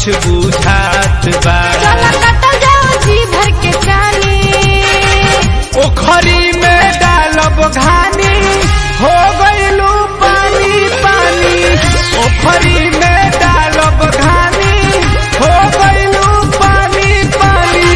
कुछ बुझात बा चला कतल जाओ जी भर के जानी ओखरी में डालब घानी हो गइलू पानी पानी ओखरी में डालब घानी हो गइलू पानी पानी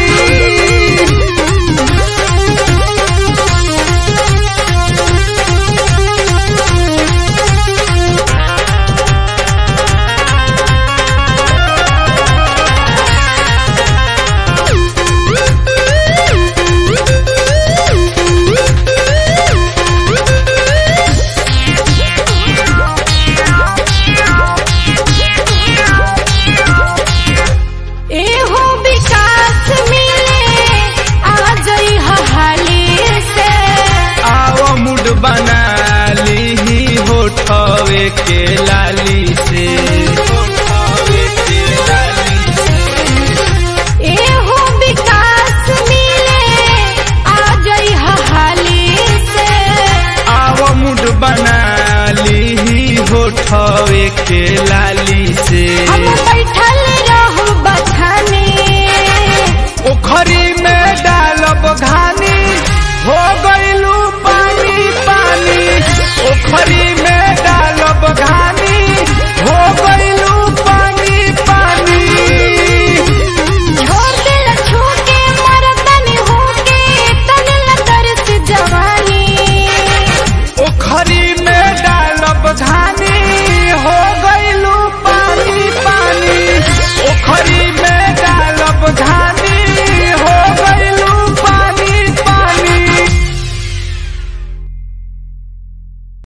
एहो विकास मिले आ जई हाली से आओ मुड बना ली होठवे के लाली से होठवे के लाली से। एहो विकास मिले आ जई हाली से आओ मुड बना ली होठवे के लाली से हम बैठल रहू बथाने ओखरी में डालब घान